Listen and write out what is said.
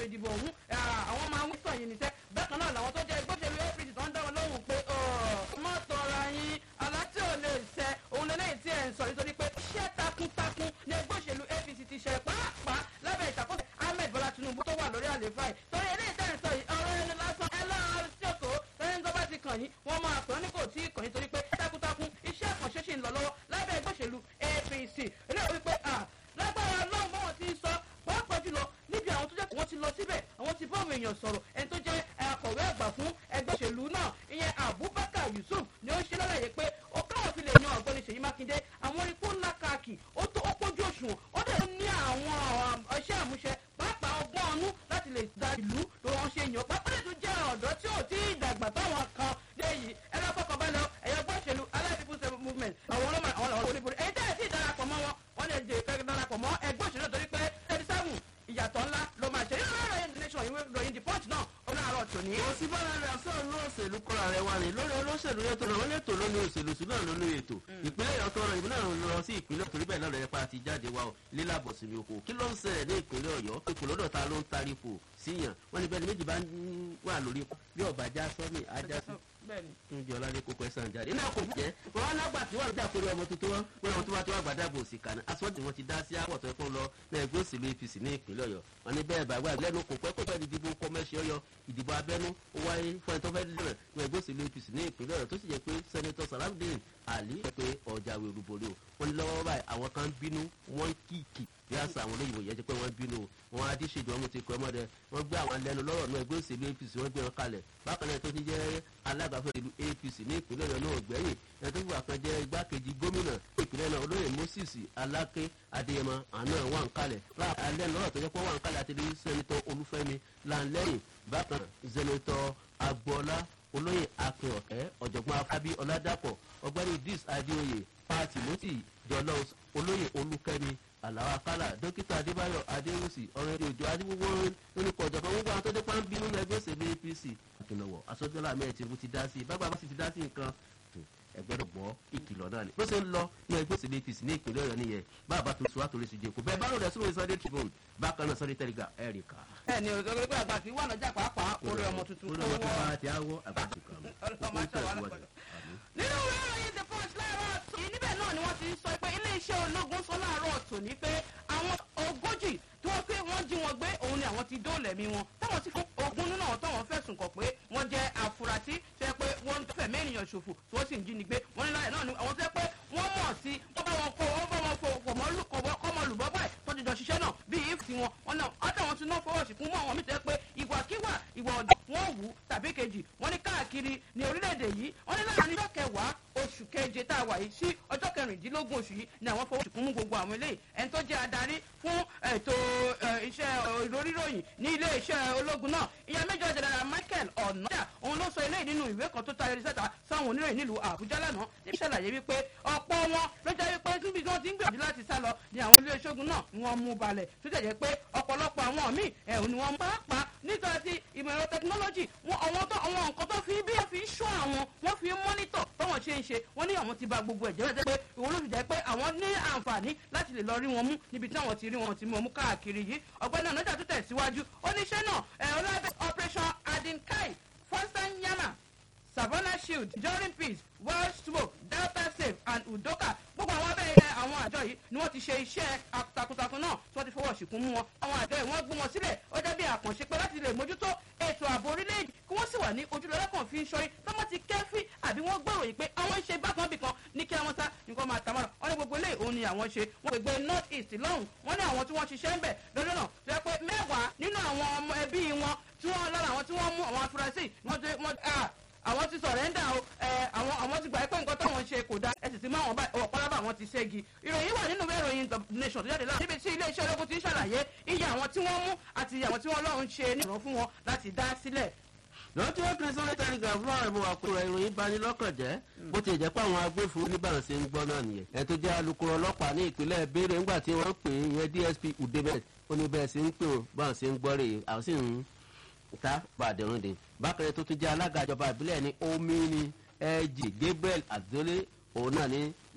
ìdìbò ọ̀hún àwọn máa ń sọ yìí níṣẹ́ bákan náà làwọn tó jẹ́ ìgbésẹ̀lú apc tó ń dá wọn lóhùn pé ọmọ tọrọ yín aláti ò lè ṣẹ òun lélẹ́yìn tí ẹ̀ ń sọ nítorí pé iṣẹ́ takuntakun ní ẹgbẹ́ òṣèlú apc ti ṣe pàápàá lábẹ́ ìṣàkóso ahmed bọ́lá tinubu tó wà lórí àlééfà yìí torí eléyìí tẹ́ ẹ̀ ń sọ yìí ọ̀rọ̀ ẹni lásán ẹ lọ́ọ́ sí òkò tẹ́yìn tó bá ti kàn yín wọ́n máa pè ọ́ ní kò tí ì kàn yín torí pé takuntakun iṣẹ́ àkànṣe ṣì ń lọ lọ́wọ́ lábẹ́ ẹgbẹ́ òṣèlú apc eré orí pé lágbára ọlọ́run báwọn ti ń sọ pàápàá jùlọ níbi àwọn tó jẹ́ wọ́n ti lọ síbẹ̀ àwọn ti báwọn èèyàn sọ̀rọ̀ ẹni tó jẹ́ akọ̀wé àgbà fún ẹgbẹ́ òṣèlú náà ìyẹn abubakar yusuf ni ó ṣe lálàyé pé ó káwọn fi lè yan ọ̀gbẹ́ni ṣèyí mákindé àwọn ikú ńlá káàkì ó tó ó pójú òṣùwọ̀n ó dẹ̀ ní àwọn iṣẹ́ àmúṣe pàápàá ọgbọ́n ọnú láti lè da ìlú ló wọ́n ṣe yàn pápá lè tún jẹ́ ọ̀dọ́ tí ò tí ì dàgbà táwọn kan dé yìí ẹ̀rọ fọkànbalẹ̀ ẹ̀yọ́ gbọ́ òṣèlú allied people's movement àwọn ọlọ́mọ àwọn ọ̀rọ̀ oníborí ẹ̀yìn tẹ́lẹ̀ tí ì darapọ̀ mọ́ wọn wọ́n lè jẹ́ ìfẹ́ darapọ̀ mọ́ ẹgbẹ́ òṣèlú torí pé thirty seven ìyàtọ̀ ńlá ló máa ṣe nínú ọ̀rọ̀ yẹn nation ìwé ìròyìn the punch náà ó náà rọ̀ tòní. kò sí bára rẹ̀ sọ̀rọ̀ ní òṣèlú kọ́ra rẹ̀ wà ní lórí olóṣèlú yẹn tó lọ wọ́n lẹ́tọ̀ lónìí òṣèlú sí náà lónìí ètò ìpínlẹ̀ yọ̀ tọrọ ìbí náà lọ sí ìpínlẹ̀ torí bẹ́ẹ̀ náà lọ́yẹ̀ pa ti jáde wa o lílàbọ̀ sí mi oko kí ló ń ṣẹlẹ̀ ní ìpínlẹ̀ ọ̀yọ́ ipò lọ́dọ̀ ta ló ń tarifò síyàn wọ́n ní bẹ́ẹ̀ ni méjì bá wà lórí bí ọ̀bà já sọ́mi ajá sí tún jẹ́ ọlálẹ́ kókó ẹ̀sán jáde iná kò jẹ́ wọn á lágbà tí wọ́n jà kórè ọmọ tuntun wọn wọn àwọn tó bá tó wà gbàdá bò sí kàní aṣọ́ọ̀dì wọn ti dá sí àwọ̀ tó yẹ kó lọ ní ẹgbẹ́ òṣèlú apc ní ìpínlẹ̀ ọ̀yọ́ wọn ní bẹ́ẹ̀ bàbá lẹ́nu kò pẹ́ kó fẹ́ ìdìbò kọ́mẹ́sì ọ̀yọ́ ìdìbò abẹ́nú ó wáyé fún ẹni tó fẹ́ lẹ́rẹ̀ ní ẹgbẹ́ òṣèlú apc ní ìpínlẹ̀ ọ̀yọ́ tó sì jẹ́ pé sẹ́nitọ́ salamudin ali pé ọjà wẹ̀ olúborí o wọn ní lọ́wọ́ báyìí àwọn kan bínú wọ́n kíkì bí àṣà àwọn olóyìnbó yẹn ti pé wọ́n bínú wọn adíṣèjọ wọn ti kọ́ ọmọdé wọ́n gbé àwọn lẹ́nu lọ́rọ̀ náà ẹgbẹ́ òṣèlú apc wọ́n gbé wọn kalẹ̀ bákan náà tó ti jẹ́ alágbàfẹ́ ìlú apc ní ìpínlẹ̀ ọ̀yọ́ náà gbẹ̀yìn ẹni tó fìwà kan jẹ́ igbákejì gómìnà ìpínlẹ̀ náà olóyè moses aláké adéyẹmọ àná wà ń kalẹ̀ alẹ́ lọ́rọ̀ tó jẹ́ pé wà ń kalẹ̀ àti sẹ́nitọ́ olúfẹ́mi lanlẹ́yìn bákan sẹ́nitọ́ agboola olóyè akínọ̀kẹ́ ọ̀jọ̀gbọ́n afábí ọ̀làdàpọ̀ ọgbẹ́ni idris adéoyè pàtì mọ́tì jọlọ olóyè olúkẹ́mi àlàó akálà dókítà adébáyọ̀ adéwùsì ọ̀rẹ́ òjò adébúwò onípọ̀ ọ̀jọ̀gbọ́n gbogbo àwọn tó dé pọ́n bínú ẹgbẹ́ òṣèlú apc àkìnàwọ̀ asọ́jọ́lá mẹ́rin tìǹbù ti dá sí i bàbá bá sì ti dá sí nǹkan ẹgbẹ́rún gbọ́ ìkìlọ̀ náà ni bó ṣe ń lọ ní ẹgbẹ́ òṣèlú apc ní ìpínlẹ̀ ọ̀yọ́ nìyẹn bàbá tó sùn àtòlẹ́sì jẹ́kọ̀ bẹ́ẹ̀ bá lò rẹ̀ sórí sunday tribune bákan náà sunday telegraph ẹ̀ríkà. bẹ́ẹ̀ ni òṣèlú pé àgbà kì í wà lọ́jà pàápàá orí ọmọ tuntun orí ọmọ tó bá ti áwọ̀ àgbàdo kan ọlọ́mọ aṣọ wa lọ́kọ̀ọ́. nínú ìwé ìròyìn the punch láàárọ̀ tòní níbẹ̀ náà ni wọ́n ti sọ pé iléeṣẹ́ ológun sọ láàárọ̀ tòní pé àwọn ogójì tí wọ́n pé wọ́n jí wọn gbé òun ni àwọn ti dóòlẹ̀mí wọn táwọn ti fún ogun nínú àwọn táwọn fẹ̀sùn kàn pé wọ́n jẹ́ àfúrásì tó yẹ pé wọ́n ń fẹ̀mí ènìyàn ṣòfò tí wọ́n sì ń jínigbé wọ́n ní láyé náà ni àwọn tó yẹ pé wọ́n mọ̀ sí wọ́n bá wọn kó wọ́n bá wọn fò kọ́mọ lùbọ́ báyìí tó ti jọ ṣiṣẹ́ náà bí if ti wọn wọn náà ọ̀dọ̀ wọn ti náà fọwọ́ sí fún mọ́ àwọn mìíràn pé ìwàkiwà ìwà ọ̀dọ̀ wọn wù tàbí kejì wọn ní káàkiri ní orílẹ̀-èdè yìí wọn ní láàrin ọjọ́ kẹwàá oṣù keje tá a wà yìí sí ọjọ́ kẹrìndínlógún oṣù yìí ni àwọn fọwọ́ sí fún mú gbogbo àwọn eléyìí ẹni tó jẹ́ adarí fún ètò iṣẹ́ ìròríròyìn ní ilé iṣẹ́ ológun náà ìyá méjọ jẹnẹra michael ọ̀nàdà òun ló sọ eléyìí nínú ìwé kan tó tayọ sẹ́ta sáwọn oníròyìn nílùú àbújá lánàá níbi ṣàlàyé wípé ọ̀pọ̀ wọn ló jẹ́ wípé níbi tí wọ́n ti ń gbìyànjú láti sá lọ ni àwọn ilé iṣẹ́ ogun náà wọ́n mú balẹ̀ tó jẹ́ pé ọ̀pọ̀lọpọ̀ àwọn míì ẹ̀hún ni wọ́n pàápàá nítorí ti ìmọ̀ ẹ̀rọ tẹkinọ́lọ́jì àwọn nǹkan tó fi bí wọ́n fi ń ṣọ́ àwọn wọ́n fi ń mọ́nítọ̀ báwọn ṣe ń ṣe wọ́n ní àwọn ti ba gbogbo ẹ̀jẹ̀ rẹ̀ jẹ́ pé ìwọ́n ló fi jẹ́ pé àwọn ní àǹfààní láti lè lọ rí wọn mú níbi tí àwọn ti rí wọn ti mú ọmú káàkiri yìí ọ̀gbẹ́ni ọ̀nàjà tó tẹ̀síwájú oníṣẹ́ náà ẹ̀rọ lábẹ́ operation adinkai fostan yama savannah shield jorin peace world smoke delta safe and udoka gbogbo àwọn abẹ́rẹ́ àwọn àjọ yìí ni wọ́n ti ṣe iṣẹ́ takuntakun náà tí wọ́n ti fọwọ́ ṣìkún mú wọn àwọn àjọ yìí wọ́n gbé wọn sílẹ̀ ó jẹ́ bí àkànṣe pé láti lè mójútó ètò ààbò orílẹ̀-èdè kí wọ́n sì wà ní ojúlọ́lá kan fi ń ṣọ́rí tọ́mọ́ ti kẹ́fí àbí wọ́n gbèrò yìí pé àwọn ń ṣe bákan bì kan ní kí wọ́n sá nǹkan máa tàmọ́ra wọ́n ní gbogbo ilé òun ni àwọn ṣe wọ́n gbègbè north east lọ́hùn wọ́n ní àwọn tí wọ́n ṣiṣẹ́ ń bẹ̀ lọ́dún náà tó yẹ pé mẹ́wàá nínú àwọn ọmọ ẹbí wọn tí wọ́n lára àwọn tí wọ́n mú àwọn afurasí wọ́n àwọn ti sọ̀rẹ́ndà o àwọn àwọn ti gbà pé nǹkan táwọn ṣe kò dáa ẹ sì ti mú àwọn ọ̀pọ̀lọpọ̀ àwọn ti ṣẹ́gi ìròyìn wà nínú ìròyìn the nation tó jáde láti níbi tí iléeṣẹ́ ológun ti ń ṣàlàyé iye àwọn tí wọ́n mú àti àwọn tí wọ́n lọ́run ṣe ní ìrọ̀ fún wọn láti dá sílẹ̀ lọ́wọ́ tí wọ́n kiri sọ́lé tẹ́lifíà fún àwọn ìmọ̀ àkúrò ìròyìn bani lọ́kàn jẹ́ bó ti jẹ́ pé àwọn agbófinró níbàrún ṣe ń gbọ́ náà nìyẹn ẹ̀ tó jẹ́ alukoro ọlọ́pàá ní ìpínlẹ̀ béèrè ńgbà tí wọ́n pè é yẹn dsp udebet ó ní bẹ́ẹ̀ sí ń pè ó báwọn ṣe ń gbọ́ rè é àwọn sì ń ta bàdẹ̀rùn dè bákan tó tún jẹ́ alága ìjọba ìbílẹ̀ ní omini ẹ̀jì gabriel azole òun náà ní